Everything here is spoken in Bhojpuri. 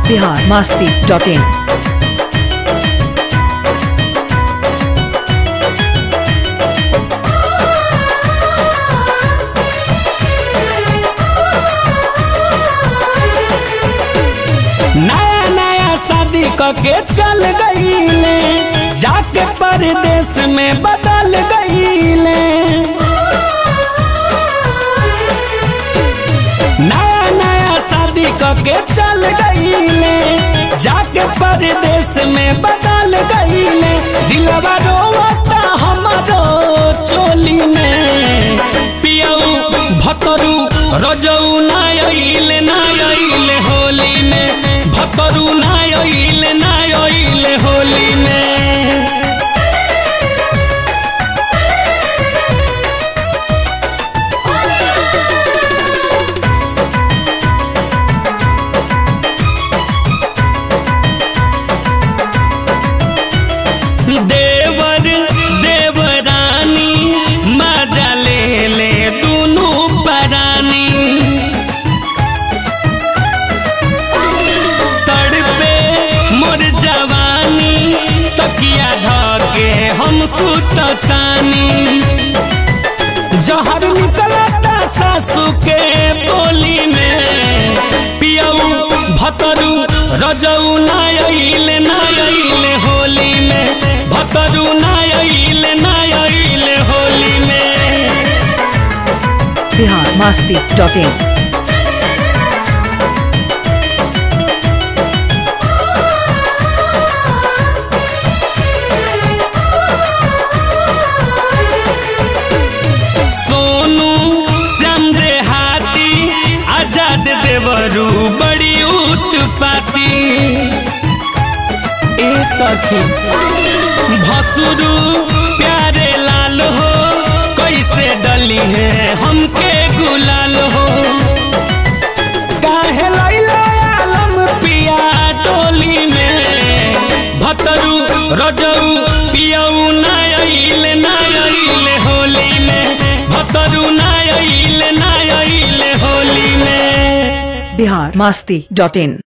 बिहार मास्ती डॉट इन नया नया शादी करके चल गईले जाके परदेश में बदल गईले नया नया शादी करके चल गईले जाके परदेश में बदल गईले दिलवा रोवता हमारो चोली में पियऊ भतरू रजऊ ना अइले ना अइले होली में भतरू ना अइले ना अइले होली में देवर देवरानी मजा ले ले दुनू परानी तड़पे मोर जवानी तकिया धके हम सुततानी जहर निकलता सासू के बोली में पियऊ भतरू रजऊ ना अइले ना अइले होली में भतरू ना अइले ना अइले होली में बिहार मास्ती डॉट इन सोनू श्याम हाथी आजाद देवरू बड़ी उत्पाती ए सखी भसुरू प्यारे लाल हो कैसे डली है हमके गुलाल हो काहे लैला आलम पिया डोली में भतरू रजऊ पियऊ ना अइले ना अइले होली में भतरू ना अइले ना अइले होली में बिहार मास्ती डॉट इन